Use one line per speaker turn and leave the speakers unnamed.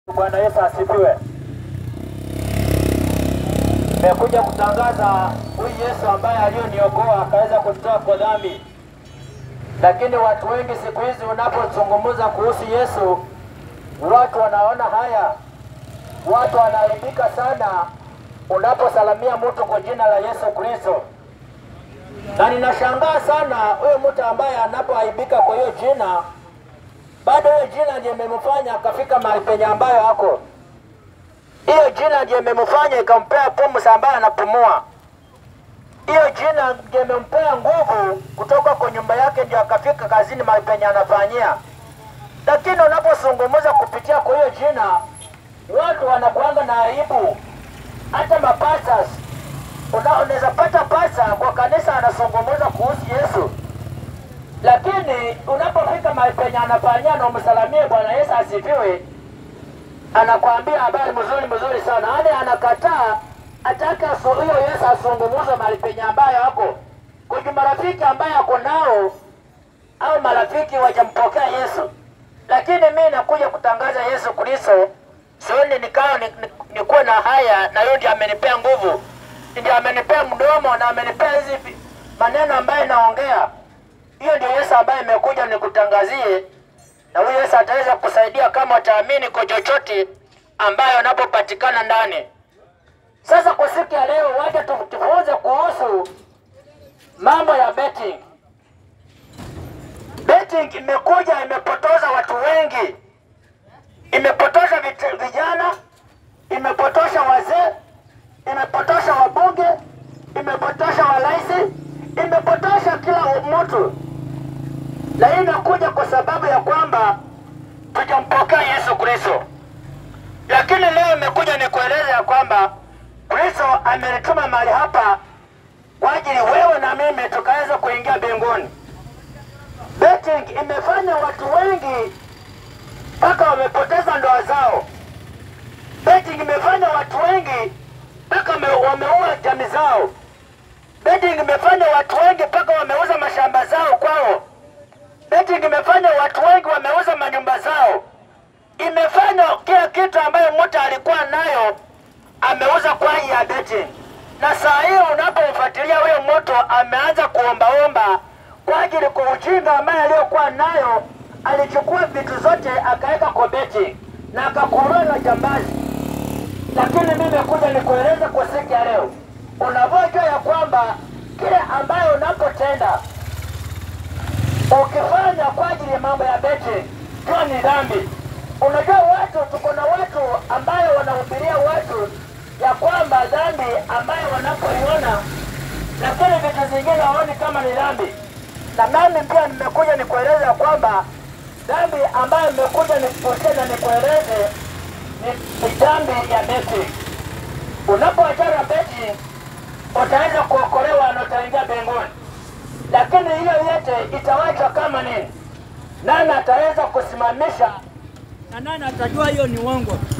Bwana Yesu asifiwe. Nimekuja kutangaza huyu Yesu ambaye aliyoniokoa akaweza kutoa kwa dhambi. Lakini watu wengi siku hizi unapozungumza kuhusu Yesu, watu wanaona haya, watu wanaaibika sana unaposalamia mtu kwa jina la Yesu Kristo, na ninashangaa sana huyo mtu ambaye anapoaibika kwa hiyo jina bado hiyo jina ndiye imemfanya akafika mahali penye ambayo ako. Hiyo jina ndiye imemfanya ikampea pumzi ambayo anapumua. Hiyo jina ndiye imempea nguvu kutoka kwa nyumba yake ndio akafika kazini mahali penye anafanyia. Lakini unapozungumza kupitia kwa hiyo jina, watu wanakuanga na aibu. Hata mapasas unaweza pata pasa kwa kanisa anazungumza kuhusu Yesu lakini unapofika mahali penye anafanyia na umsalamie Bwana Yesu asifiwe, anakwambia habari mzuri mzuri sana, yaani anakataa atake huyo Yesu azungumuze mahali penye ambayo ako kwenye marafiki ambaye ako nao au marafiki wajampokea Yesu. Lakini mi nakuja kutangaza Yesu Kristo, sioni nikawa nikuwe na haya, na hiyo ndio amenipea nguvu, ndio amenipea mdomo na amenipea hizi maneno ambayo naongea hiyo ndio Yesu ambaye imekuja nikutangazie, na huyu Yesu ataweza kusaidia kama utaamini kwa chochote ambayo unapopatikana ndani. Sasa kwa siku ya leo, wacha tujifunze kuhusu mambo ya betting. Betting imekuja imepotoza watu wengi, imepotosha vijana, imepotosha wazee, imepotosha wabunge, imepotosha walaisi, imepotosha kila mtu na hii inakuja kwa sababu ya kwamba tujampokea Yesu Kristo. Lakini leo imekuja nikueleza ya kwamba Kristo amenituma mahali hapa kwa ajili wewe na mimi tukaweza kuingia mbinguni. Betting imefanya watu wengi mpaka wamepoteza ndoa zao. Betting imefanya watu wengi mpaka wameua jamii zao. Betting imefanya watu wengi mpaka wameuza mashamba zao kwao. Betting imefanya watu wengi wameuza manyumba zao, imefanya kila kitu ambayo mtu alikuwa nayo ameuza kwa ajili ya betting. Na saa hiyo unapomfuatilia huyo mtu ameanza kuombaomba kwa ajili kwa ujinga ambaye aliyokuwa nayo, alichukua vitu zote akaweka kwa betting na akakuliwa na jambazi. Lakini mimi nimekuja nikueleza kwa siku ya leo, unavyojua ya kwamba kile ambayo unapotenda ukifanya kwa ajili ya mambo ya beti hiyo ni dhambi. Unajua watu, tuko na watu ambayo wanahubiria watu ya kwamba dhambi ambayo wanapoiona, lakini vitu zingine haoni kama ni dhambi. Na nami pia nimekuja nikueleze ya kwamba dhambi ambayo nimekuja nikupushie na nikueleze ni, ni dhambi ya beti. Unapoachana beti, utaweza kuokolewa na utaingia mbinguni lakini hiyo yote itawachwa kama nini? Nani ataweza kusimamisha na nani atajua hiyo ni uongo?